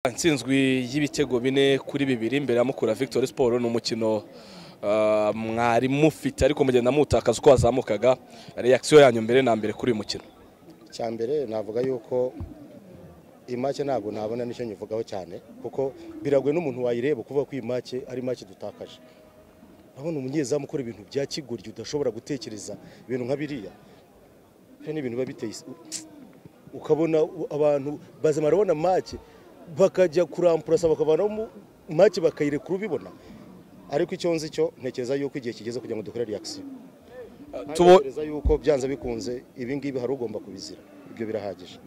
intsinzwi y'ibitego bine kuri bibiri imbere ya mukura victoire siporo ni umukino ah, mwari mufite ariko mugenda mutakaza uko wazamukaga reakisiyo yanyu mbere na mbere kuri uyu mukino cya mbere navuga yuko iyi make ntabwo nabona nicyo nyivugaho cyane kuko biragoye n'umuntu wayireba kuvuga ko iyi make ari make dutakaje urabona umunyezamu ukora ibintu bya kigoryi udashobora gutekereza ibintu nka biriya hari n'ibintu biba biteye isi- ukabona u- abantu bazamara babona make bakajya kurampurasa bakavanamo make bakayirekura ubibona ariko icyo nzi cyo ntekereza yuko igihe kigeze kugira ngo dukore reakisiyo tubo ntekereza yuko byanze bikunze ibi ngibi hari ugomba kubizira ibyo birahagije